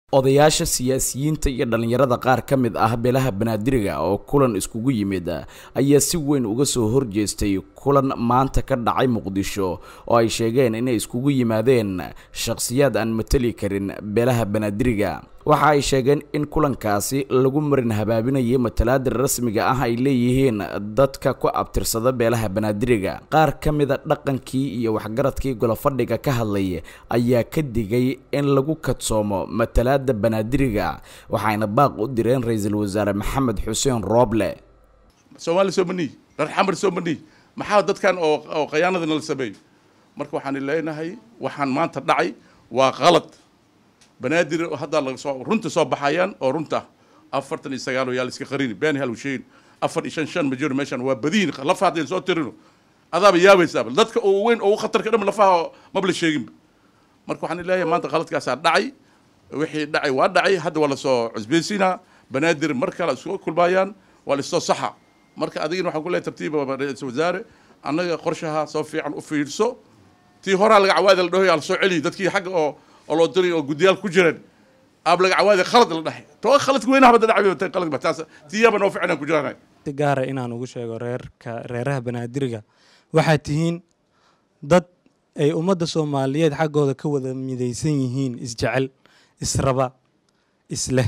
odayaasha siyaasiyiinta iyo dhallinyarada qaar ka mid ah beelaha banaadiriga oo kulan iskugu yimid ayaa si weyn uga soo horjeestay kulan maanta ka dhacay muqdisho oo ay sheegeen inay iskugu yimaadeen shakhsiyaad aan mateli karin beelaha banaadiriga waxa ay sheegeen in kulankaasi lagu marin habaabinayay matalaada rasmiga ah ay leeyihiin dadka ku abtirsada beelaha banaadiriga qaar ka mida dhaqankii iyo waxgaradkii golofadhiga ka hadlay ayaa ka digay in lagu kadsoomo matalaada banaadiriga waxayna baaq u direen ra-iisul wasaare maxamed xuseen rooble soomaali soo maniy reer xamar soo maniy maxaa dadkan oo oo khayaanada nala sameeyo marka waxaan leenahay waxaan maanta dhacay waa qalad banaadir haddaa lagasoo runta soo baxayaan oo runta afartan iyo sagaal oo yaa la iska qarini been hal sheegin afar iyo shan shan ma jiro meeshan waa badiin lafa haddeen soo tirino adaaba yaabaysaaba dadka ugu weyn oo ugu khatarka dham lafaha maba la sheeginba marka waxaan leeyahay maanta qaladkaasaa dhacay wixii dhacay waa dhacay hadda waa lasoo cusbeysiinaa banaadir mar kale isku kulmaayaan waa lasoo saxa marka adigina waxaan ku leeyahay tartiiba ra-iisul wasaare annaga qorshaha soo fiican u fiirso tii horaa laga cawaada la dhahoy ala soo celiy dadkii xagga oo oo loo diray oo guddiyaal ku jireen aab laga cawaada khalad la dhahay to khaladka weynaha bada dhacay qalad taas tiyaaba noo fiican aan ku jiranahay si gaara inaan ugu sheego reerka reeraha banaadiriga waxaad tihiin dad ay ummadda soomaaliyeed xaggooda ka wada midaysan yihiin isjecel israba isleh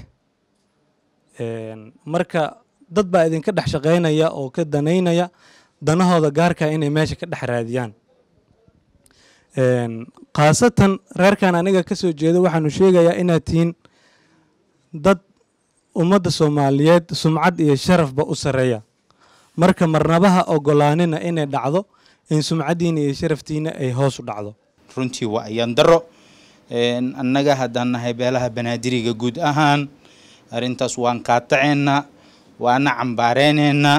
marka dad baa idinka dhex shaqaynaya oo ka danaynaya danahooda gaarka inay meesha ka dhex raadiyaan khaasatan reerkan aniga ka soo jeedo waxaanu sheegayaa inaad tihiin dad ummadda soomaaliyeed sumcad iyo sharafba u sareeya marka marnabaha ogolaanina inay dhacdo in sumcaddiina iyo sharaftiina ay hoos u dhacdo runtii waa ayaan daro annaga haddaan nahay beelaha banaadiriga guud ahaan arrintaas waan qaataceynaa waana cambaareyneyna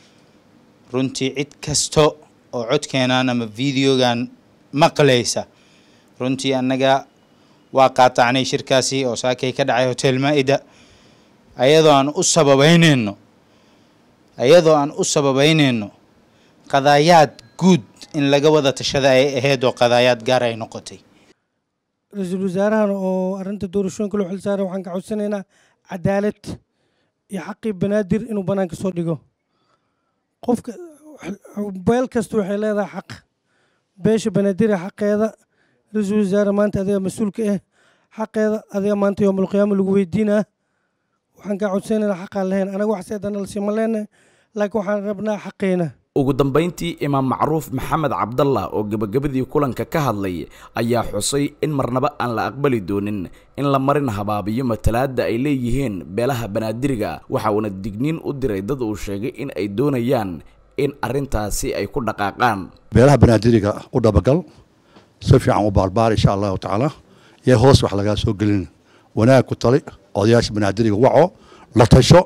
runtii cid kasta oo codkeenan ama videogan maqlaysa runtii annaga waa qaatacnay shirkaasi oo saakay ka dhacay hotel maa-ida ayadoo aan u sababeyneyno ayadoo aan u sababeyneyno qadaayaad guud in laga wada tashada ay ahayd oo qadaayaad gaar ay noqotay ra-iisul wasaarahan oo arrinta doorashooyinka loo xilsaaray waxaan ka codsanaynaa cadaalad iyo xaqii banaadir inuu banaanka soo dhigo qofka beel kasta waxay leedahay xaq beesha banaadira xaqeeda ra-iisul wasaare maanta adiga mas-uulka ah xaqeeda adiga maanta yoomulqiyaama lagu weydiinaa waxaan kaa codsanaynaa xaqaan lahayn anaga wax seedana lasiima leenahay laakiin waxaan rabnaa xaqeena ugu dambayntii imaam macruuf maxamed cabdallah oo gebagabadii kulanka ka hadlay ayaa xusay in marnaba aan la aqbali doonin in la marin habaabiyo matalaada ay leeyihiin beelaha banaadiriga waxa uuna digniin u diray dad uu sheegay in ay doonayaan in arrintaasi ay ku dhaqaaqaan beelaha banaadiriga u dhabagal si fiican u baarbaar insha allahu tacaala iyo hoos wax lagaa soo gelin wanaag ku tali odayaasha banaadiriga waco la tasho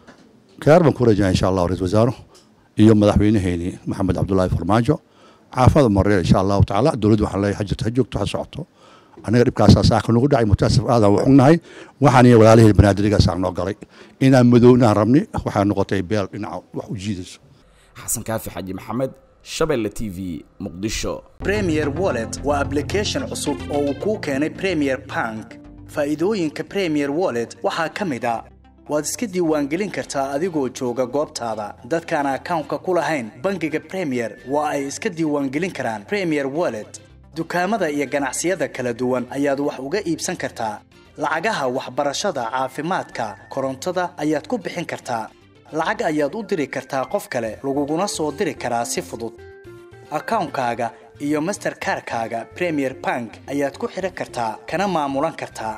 keer baan ku rajaya insha allahu ra-isul wasaaro iyo madaxweynaheeni maxamed cabdullaahi farmaajo caafada mareer insha allahu tacaala dowladda waxaan leeyahay hajirta ha joogto ha socoto anaga dhibkaasaa saaka nagu dhacay mutaasif aadan waxugnahay waxaan iyo walaalihii banaadirigaas aan noo galay inaan madownaan rabni waxaa noqotay beel dhinaca wax u jiidayso xasan kaafi xaji maxamed shabeelle t v muqdisho premier wallet waa ablication cusub oo uu kuu keenay premier bank faa'iidooyinka premier wallet waxaa ka mid a waad iska diiwaangelin kartaa adigoo jooga goobtaada dadkaan akawnka ku lahayn bangiga premier waa ay iska diiwaangelin karaan premier wallet dukaamada iyo ganacsiyada kala duwan ayaad wax uga iibsan kartaa lacagaha waxbarashada caafimaadka korontada ayaad ku bixin kartaa lacag ayaad u diri kartaa qof kale laguguna soo diri karaa si fudud akawnkaaga iyo masterkarkaaga premier bank ayaad ku xidhan kartaa kana maamulan kartaa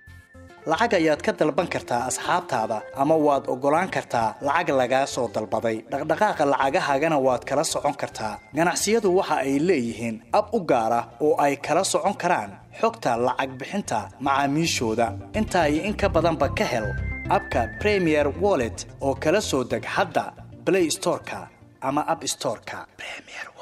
lacag ayaad ka dalban kartaa asxaabtaada ama waad oggolaan kartaa lacag lagaa soo dalbaday dhaqdhaqaaqa lacagahaagana waad kala socon kartaa ganacsiyadu waxa ay leeyihiin ab u gaar ah oo ay kala socon karaan xogta lacag bixinta macaamiishooda intaa iyo in ka badanba ka hel abka premier wallet oo kala soo deg hadda blay storeka ama ab storeka